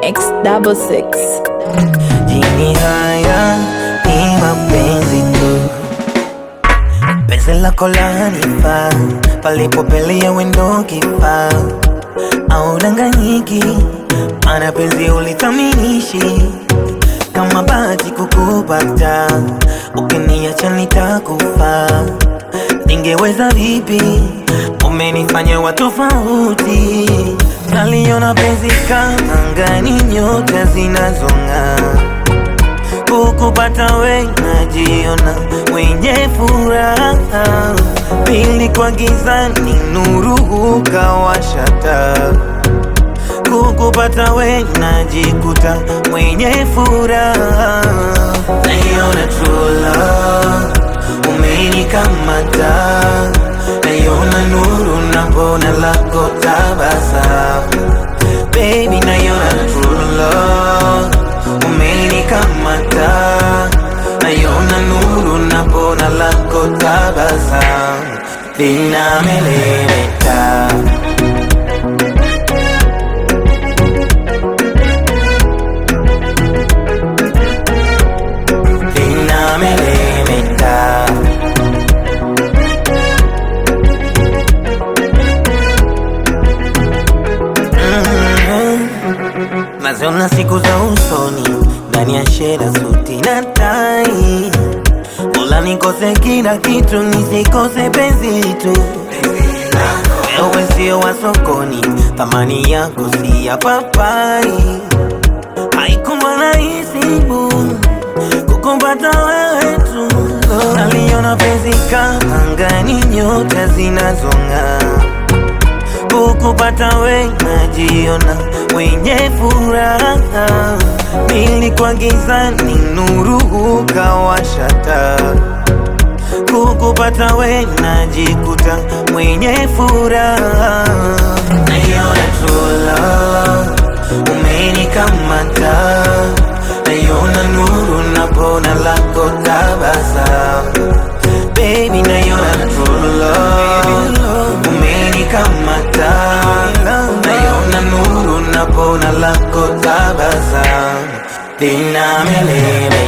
X double six. Jini haya ni mapenzi tu, penzi lako lanifaa, palipopelea wendo kifaa, au danganyiki, mana penzi ulithaminishi kama bahati kukupata, ukiniacha nitakufa. Ningeweza vipi? Umenifanya wa tofauti, naliona penzi kama angani, nyota zinazong'aa kukupata we najiona mwenye furaha, pili kwa gizani nuru ukawashata. Kukupata we najikuta mwenye furaha, naiona true love umenikamata, naiona nuru napona lako tabasamu, baby, naiona true love umenikamata, naiona nuru napona lako tabasamu, linamelemeta linamelemeta Mhm. Naziona siku za usoni ndani ya shela suti na tai, Mola nikose kila kitu nisikose penzi tu. Wewe sio wa sokoni, thamani yako si ya papai. Haikuwa rahisi bu kukumpata wewe tu, naliona penzi kama angani, nyota zinazong'aa kukupata we najiona mwenye furaha, nilikuwa gizani nuru ukawashata. Kukupata we najikuta mwenye furaha, naiona true love umenikamata, naiona nuru napona lako tabasamu, baby, naiona true love umenikamata, naiona nuru napona lako tabasamu, linamelemeta